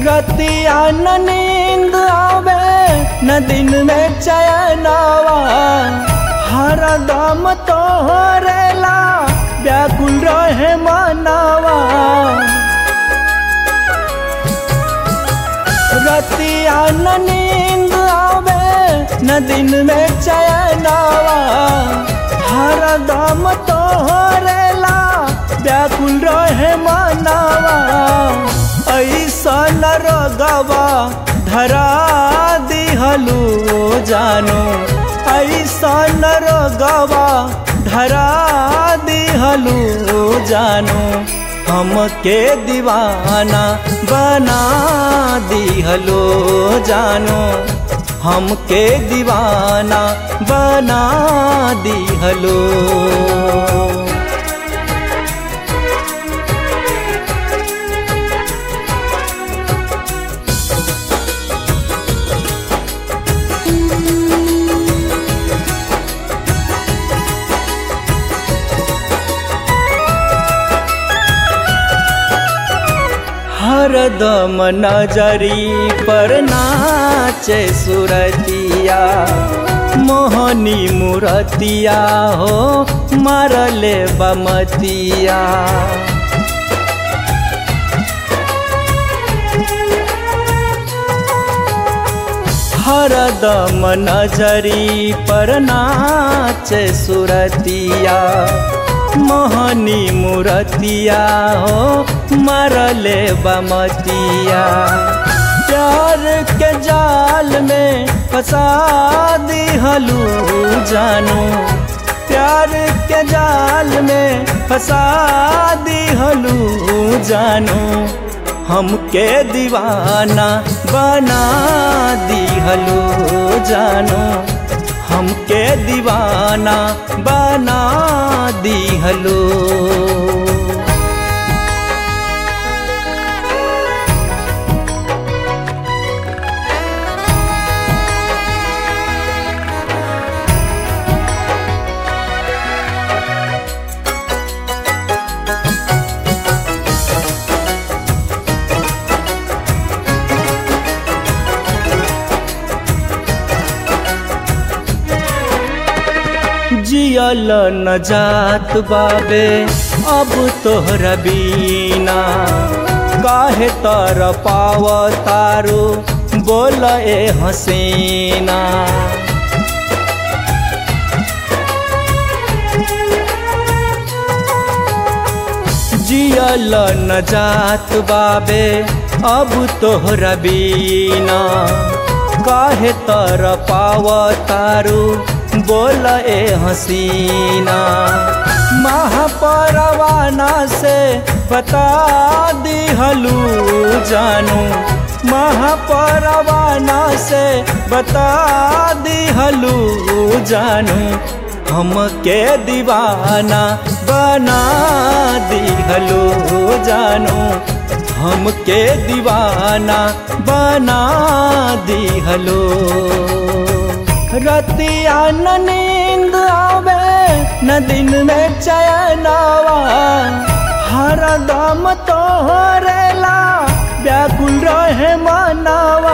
रतिया न नींद आवे न दिन में चयनावा हर दम तोहरेला व्याकुल रहे मनावा रतिया न नींद आवे न दिन में चयनावा हर दम तोहरेला व्याकुल रहे मनावा ऐसा न रगवा धरा दिहलू जानो ऐसा न रगवा धरा दिहलू जानो हमके दीवाना बना दिहलो जानो हमके दीवाना बना दिहलो हरदम नजरी पर नाचे सुरतिया मोहनी मुरतिया हो मरले बमतिया हरदम नजरी पर नाचे सुरतिया मोहनी मुरतिया हो मरले बमतिया प्यार के जाल में फंसा दिहलू जानू प्यार के जाल में फंसा दिहलू जानू हमके दीवाना बना दिहलू जानू हमके दीवाना बना दिहलो जियल न जात बाबे अब तोहरा बीना काहे तर पाव तारो बोल ए हसीना जियल न जात बाबे अब तोहरा बीना काहे तर पाव तारू बोल ए हसीना महापरवाना से बता दिहलू जानू महापरवाना से बता दिहलू जानू हमके दीवाना बना दिहलू जानू हमके दीवाना बना दिहलो रतिया न नींद आवे न दिन में चयनावा हर दम तोहरेला व्याकुल रहे मनावा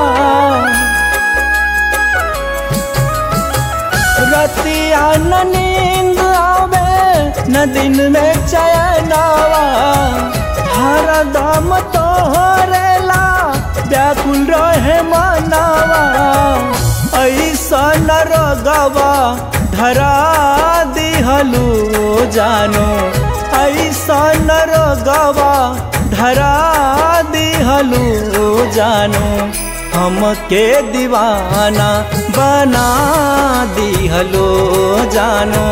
रतिया न नींद आवे न दिन में चयनावा हर दम तोहरेला व्याकुल रहे मनावा ऐसा न रगवा धरा दिहलू जानो ऐसा न रगवा धरा दिहलू जानो हमके दीवाना बना दिहलो जानो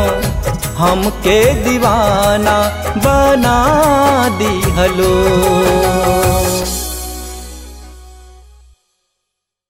हमके दीवाना बना दिहलो